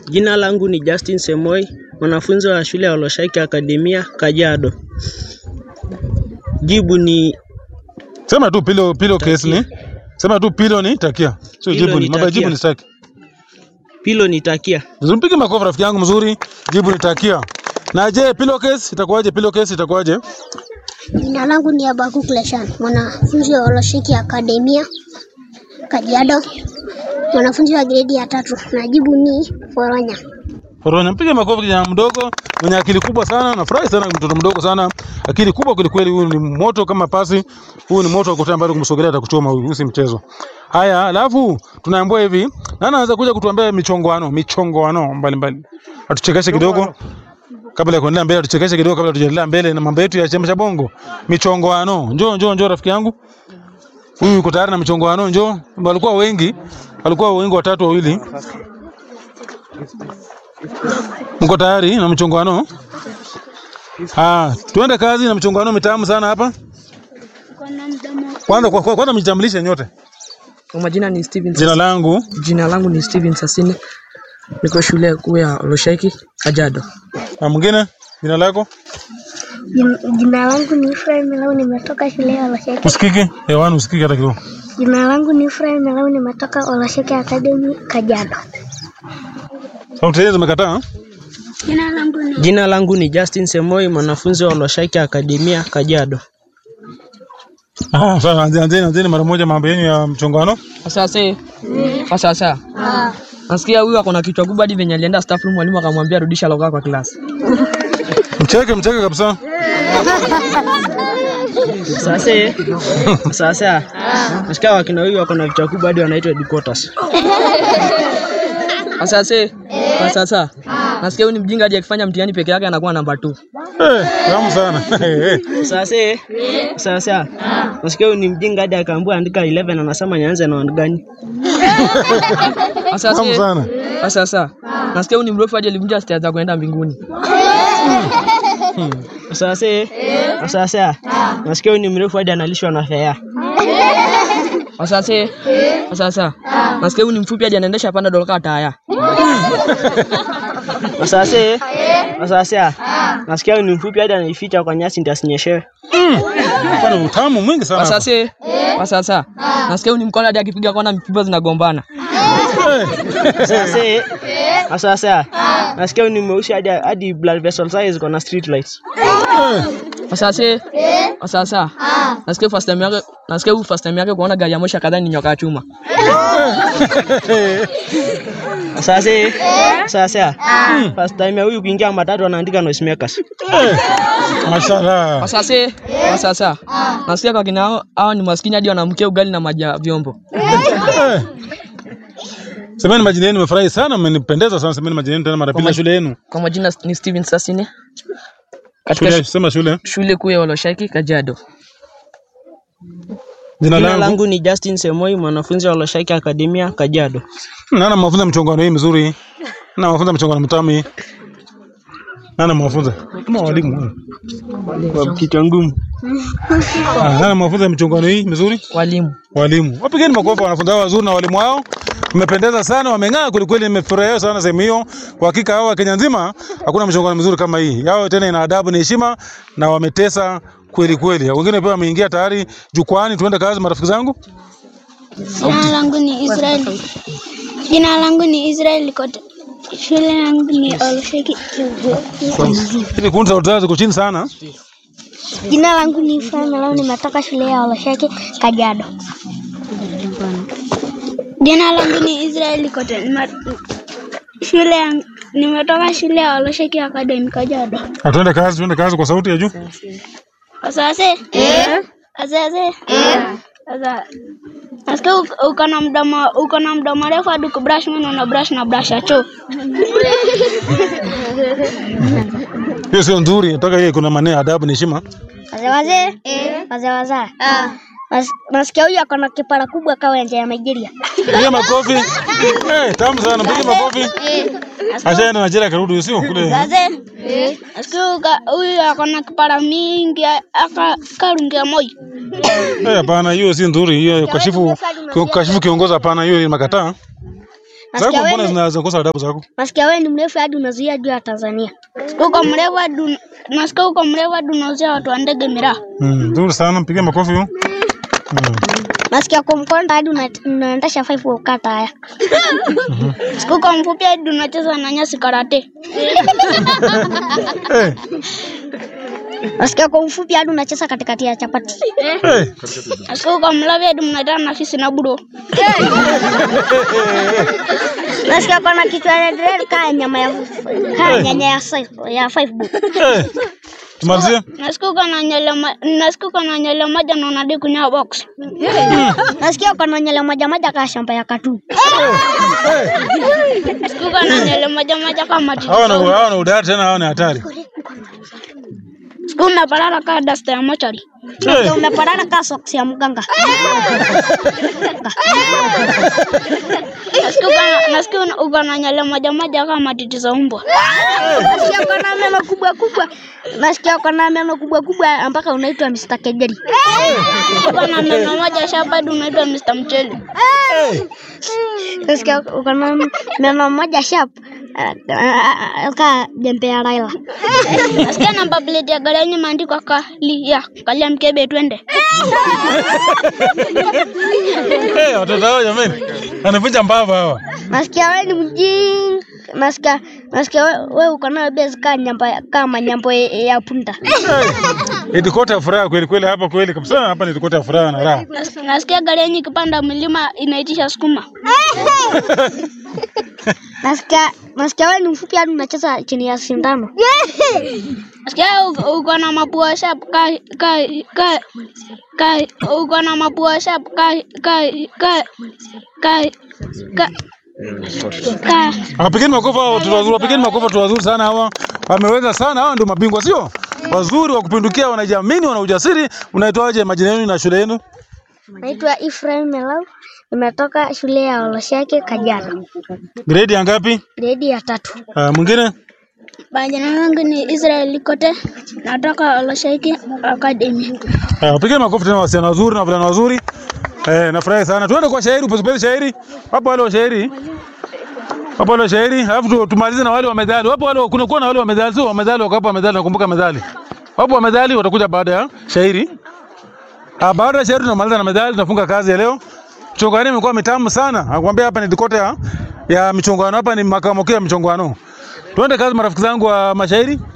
Jina langu ni Justin Semoi, mwanafunzi wa shule ya Oloshaki Akademia, Kajiado. Jibu ni Sema tu pilo pilo case ni. Sema tu pilo ni takia. Sio Pilo jibu ni ni. Mambo ya jibu takia. ni staki. pilo ni takia. Vizuri mpige makofi rafiki yangu mzuri. Jibu ni takia. Na je, pilo case itakuwaje? Pilo case itakuwaje? Jina langu ni Abakuk Leshan, mwanafunzi wa Oloshiki Akademia Kajiado, mwanafunzi wa gredi ya tatu. Najibu ni Foronya. Foronya, mpige makofi kijana mdogo mwenye akili kubwa sana. Nafurahi sana mtoto mdogo sana, akili kubwa kweli kweli. Huyu ni moto kama pasi, huyu ni moto wa kutea mbali, kumsogelea atakuchoma huyu, huyu si mchezo. Haya, alafu tunaambiwa hivi, nani anaweza kuja kutuambia michongoano, michongoano mbalimbali, atuchekeshe kidogo kabla ya kuendelea mbele, atuchekeshe kidogo kabla tujaendelea mbele na mambo yetu ya chembe cha bongo. Michongoano, njoo njoo njoo, rafiki yangu huyu yuko tayari na michongoano, njoo. Walikuwa wengi, walikuwa wengi, watatu wawili Mko tayari na mchongoano? Ah, tuende kazi na mchongoano mitamu sana hapa. Kwanza kwa, kwa, kwanza mjitambulishe nyote. Kwa majina ni Steven. Jina langu Jina langu ni Steven Sasine. Niko shule kuu ya Olosheki, Kajiado. na mwingine jina lako Jina langu ni Efraim Melau, nimetoka shule ya Olosheki. usikiki hewani, usikiki hata kidogo. Jina langu ni Efraim Melau, nimetoka Olosheki Academy Kajiado. Sauti hizo zimekataa. Jina langu ni Jina langu ni Justin Semoi, mwanafunzi wa Oloshaki Akademia, Kajiado. Ah, sasa anzeni anzeni anzeni mara moja mambo yenu ya mchongoano. Sasa kwa sasa. Nasikia huyu ako na kichwa kubwa hadi venye alienda staff room mwalimu akamwambia rudisha loga kwa class. Mcheke mcheke kabisa. Sasa sasa nasikia wakina huyu wako na vichwa kubwa hadi wanaitwa headquarters. Kwa sasa. Kwa sasa. Nasikia huyu ni mjinga hadi akifanya mtihani peke yake anakuwa namba 2. Eh, tamu sana. Eh, eh. Sasa sasa nasikia huyu ni mjinga hadi akaambiwa andika 11 anasema nianze na wand gani? Kwa sasa. Tamu sana. Kwa sasa. Nasikia huyu ni mrefu hadi alivunja stairs za kuenda mbinguni. Sasa sasa nasikia huyu ni mrefu hadi analishwa na fea. Kwa sasa. Kwa sasa. Nasikia huyu ni mfupi hadi anaendesha panda doloka taya. Sasa sasa nasikia huyu ni mfupi hadi anaificha kwa nyasi ndio asinyeshewe. Hapana utamu mwingi Kwa sana. hapa. sasa. Kwa sasa. Nasikia huyu ni mkono hadi akipiga kona mipipa zinagombana. Eh. Sasa sasa nasikia huyu ni mweusi hadi hadi blood vessel size ziko na street lights. Kwa sasa. Kwa sasa. Nasikia first time yake, nasikia huyu first time yake kuona gari ya moshi kadhaa ni nyoka ya chuma. Sasa sasa first time ya huyu kuingia matatu anaandika noisemakers. Mashallah. Kwa sasa. Kwa sasa. Nasikia kwa kina hao, hao ni maskini hadi wanamkia ugali na maji ya vyombo. Eh. Semeni majina yenu, nimefurahi sana, mmenipendeza sana. Semeni majina yenu tena mara pili, na shule yenu. Kwa majina ni Steven Sasine. Katika Shule, sema shule. shule kuu ya Oloshaki, Kajiado. Jina Jina langu. langu ni Justin Semoi, mwanafunzi wa Oloshaki Akademia, Kajiado. Nana mafunza mchongano hii mzuri. Nana mafunza mchongano mtamu hii. Nana mafunza. Kama walimu. Kwa kichwa ngumu. Ah, nana mafunza mchongano hii mzuri. Walimu. Walimu. Wapigeni makofi wanafunzi hao wazuri na walimu wao. Mmependeza sana, wameng'aa kweli kweli, nimefurahia sana sehemu hiyo. Kwa hakika hao Kenya nzima hakuna mchongano mzuri kama hii. Yao tena ina adabu na heshima na wametesa kweli kweli. Wengine pia wameingia tayari jukwani, tuende kazi marafiki zangu. Jina langu ni Israel. Jina langu ni Israel Kote. Shule yangu ni Olosheki. Ili kundi sauti zao ziko chini sana. Jina langu ni Efraim Melau, nimetoka shule ya Olosheki Kajiado. Jina langu ni Israel Kote. Nime- Shule yangu nimetoka shule ya Olosheki Academy Kajiado. Ah, Tuende kazi, tuende kazi kwa sauti ya juu. Asase? Eh. Asase? Eh. Sasa nasikia uko- uko na mdomo uko na mdomo refu hadi kubrush meno na brush na brush ya choo. Hiyo sio nzuri, nataka hiyo kuna maneno ya adabu na heshima. Wazee wazee? Eh. Wazee wazee? Ah. Nasikia huyu ako na kipara kubwa kama nje ya Nigeria. Piga makofi. Eh, tamu sana, piga makofi. Ashaenda Nigeria karudi sio kule. Wazee? Eh. Nasikia uka- huyu ako na kipara mingi aka karungia moi. Eh, hapana, hiyo si nzuri. Hiyo kashifu kashifu kiongozi hapana, hiyo ni makataa. Nasikia Zako mbona wewe- zina- zinakosa adabu zako? Nasikia wewe ni mrefu hadi unazuia juu ya Tanzania. uko mrefu hadi un- nasikia uko mrefu hadi unauzia watu wa ndege miraa. Mm, nzuri sana, mpigie makofi huyo. Mm. Nasikia uko mkonda hadi una- unaendesha five ukata haya. Siku uko mfupi hadi unacheza na nyasi karate. Eh, Nasikia uko mfupi hadi unacheza katikati ya chapati. eh. Siku uko mlavi hadi mnatana na fisi na budo. Nasikia uko na kichwa red red kaa nyama ya kaa nyanya ya five ya five bob. Eh. Tumalizie. Nasikia uko na nywele ma- nasikia uko na nywele moja na unadai kunywa box. Nasikia uko na nywele moja moja kaa shamba ya katu. Siku uko na nywele moja moja kama titi. Hawa na hawa na udari tena hawa ni hatari. Siku unapalala kaa dasta ya mochari. Eh. Umeparana kaa socks ya mganga. Nasikia uko na- nasikia una- uko na nywele moja moja kama titi za umbwa. Nasikia uko na meno kubwa kubwa. Nasikia uko na meno kubwa kubwa mpaka unaitwa Mr. Kejeri. Uko na meno moja shapa hadi unaitwa Mr. Mchele. Nasikia uko na meno moja sharp ah, ah, ah, kaa jembe ya Raila. Nasikia namba plate ya gari yenye imeandikwa kali ya kalia mkebe twende. Eh, watoto hao jamani. Anavunja mbavu hawa. Nasikia wewe ni mjinga. Nasikia nasikia wewe we uko na base kaa nyamba kama nyambo ya- ya punda. Itikota ya furaha kweli kweli hapa kweli kabisa hapa ni itikota ya furaha na raha. Nas- Nasikia gari yenye ikipanda milima inaitisha sukuma. Nasikia nasikia wewe ni mfupi hadi unacheza chini ya sindano. Nasikia uko- uko na mapua sharp ka ka ka ka uko na mapua sharp ka ka ka ka ka ka Wapigeni makofi hao watoto wazuri, wapigeni makofi watoto wazuri sana hawa. Wameweza sana, hawa ndio mabingwa sio? Wazuri wa kupindukia, wanajiamini, wana ujasiri. Unaitwaje majina yenu na shule yenu? Naitwa Ephraim Melau. Nimetoka shule ya Oloshake Kajiado. Grade ya ngapi? Gredi ya tatu. Uh, mwingine? Majina yangu ni Israel Likote, natoka Oloshaiki Academy. Uh, wapigeni makofi tena wasichana wazuri na wavulana wazuri. Eh, nafurahi sana. Tuende kwa shairi, upesipesi shairi. Wapo wale wa shairi. Wapo wale wa shairi, alafu tu- tumalize na wale wa medali. Wapo wale kuna kuwa na wale wa medali, sio wa medali wako hapa medali, nakumbuka medali. Wapo wa medali watakuja baada ya shairi. Ah, baada ya shairi tunamaliza na medali, tunafunga kazi ya leo. Michongano imekuwa mitamu sana. Nakwambia hapa ni dikote ya, ya michongano, hapa ni makao makuu ya michongano. Tuende kazi marafiki zangu wa mashairi.